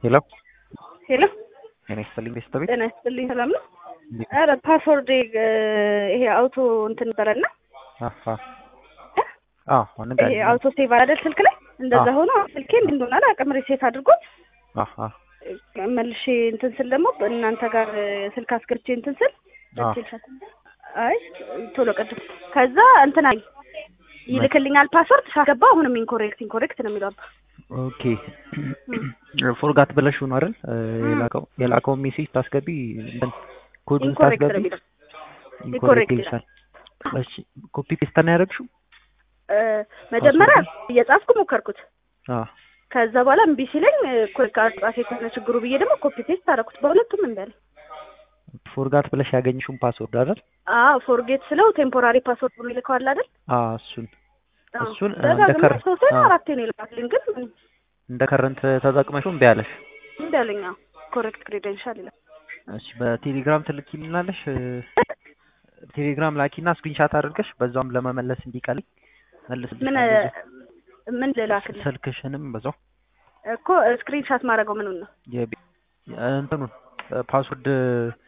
ሄሎ ሄሎ ጤና ይስጥልኝ ቤተሰቤ ጤና ይስጥልኝ። ሰላም ነው? ኧረ ፓስወርድ ይሄ አውቶ እንትን ነበረና አዎ ይሄ አውቶ ሴቭ አይደል ስልክ ላይ እንደዛ ሆኖ ስልኬ እንዲህ እንደሆነ አላውቅም። ሪሴት አድርጎት መልሼ እንትን ስል ደግሞ እናንተ ጋር ስልክ አስገብቼ እንትን ስል አይ ቶሎ ቅድም ከዛ እንትን አይ ይልክልኛል ፓስወርድ ሳስገባ አሁንም ኢንኮሬክት ኢንኮሬክት ነው የሚለው አባ ኦኬ ፎርጋት ብለሽው ነው አይደል የላከው የላከው ሜሴጅ ታስገቢ እንትን ኮዱን ኢንኮሬክት ነው ታስገቢ የሚለው ኢንኮሬክት ይልሻል እሺ ኮፒ ፔስት ነው ያደረግሽው መጀመሪያ እየጻፍኩ ሞከርኩት አዎ ከዛ በኋላ እምቢ ሲለኝ ኮሪክ አጻፌ ከሆነ ችግሩ ብዬ ደግሞ ኮፒ ፔስት አደረኩት በሁለቱም እምቢ አለኝ ፎርጋት ብለሽ ያገኝሽውን ፓስወርድ አይደል አዎ ፎርጌት ስለው ቴምፖራሪ ፓስወርድ ብሎ ይልከዋል አይደል አዎ እሱን አዎ። እሱን እንደ ደጋግሞ ከር ሶስቴ ነው አራቴ ነው ይልካልኝ ግን እንደ ከረንት ተጠቅመሽው እምቢ አለሽ እምቢ አለኝ አዎ ኮሬክት ክሬደንሻል ይላል እሺ በቴሌግራም ትልኪልናለሽ ቴሌግራም ላኪና ስክሪንሻት አድርገሽ በዛውም ለመመለስ እንዲቀልኝ ምን መልስልሻለሁ ምን ልላክልህ ስልክሽንም በዛው እኮ ስክሪንሻት ማድረገው ምኑን ነው የቢ- እንትኑን ፓስወርድ